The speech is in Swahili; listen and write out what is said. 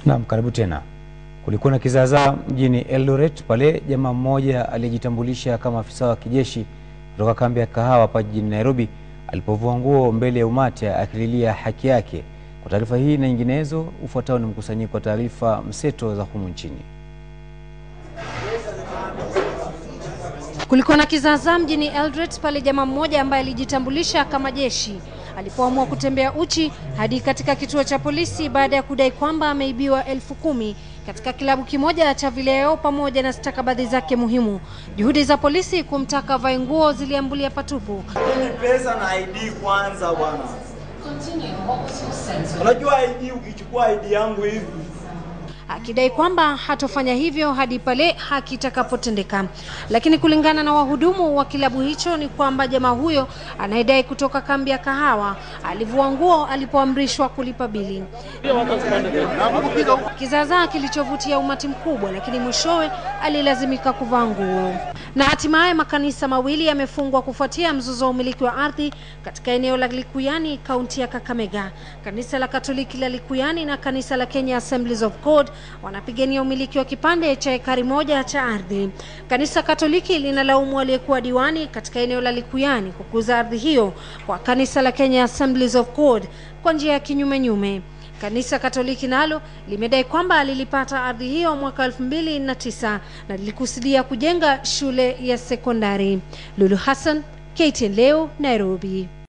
Naam, karibu tena. Kulikuwa na kizaazaa mjini Eldoret pale jamaa mmoja aliyejitambulisha kama afisa wa kijeshi kutoka kambi ya Kahawa hapa jijini Nairobi alipovua nguo mbele ya umati akililia haki yake. Kwa taarifa hii na nyinginezo, ufuatao ni mkusanyiko wa taarifa mseto za humu nchini. Kulikuwa na kizaazaa mjini Eldoret pale jamaa mmoja ambaye alijitambulisha kama jeshi alipoamua kutembea uchi hadi katika kituo cha polisi baada ya kudai kwamba ameibiwa elfu kumi katika kilabu kimoja cha vileo pamoja na stakabadhi zake muhimu. Juhudi za polisi kumtaka vae nguo ziliambulia patupu. Ni pesa na ID kwanza bwana. Unajua ID, ukichukua ID yangu hivi akidai kwamba hatofanya hivyo hadi pale haki itakapotendeka. Lakini kulingana na wahudumu wa kilabu hicho ni kwamba jamaa huyo anayedai kutoka kambi ya Kahawa alivua nguo alipoamrishwa kulipa bili. Kizaazaa kilichovutia umati mkubwa, lakini mwishowe alilazimika kuvaa nguo. Na hatimaye makanisa mawili yamefungwa kufuatia mzozo wa umiliki wa ardhi katika eneo la Likuyani, kaunti ya Kakamega. Kanisa la Katoliki la Likuyani na kanisa la Kenya Assemblies of God wanapigania umiliki wa kipande cha ekari moja cha ardhi. Kanisa Katoliki linalaumu aliyekuwa diwani katika eneo la Likuyani kwa kuuza ardhi hiyo kwa kanisa la Kenya Assemblies of God kwa njia ya kinyume nyume. Kanisa Katoliki nalo limedai kwamba lilipata ardhi hiyo mwaka elfu mbili na tisa na lilikusudia kujenga shule ya sekondari. Lulu Hassan, KTN leo, Nairobi.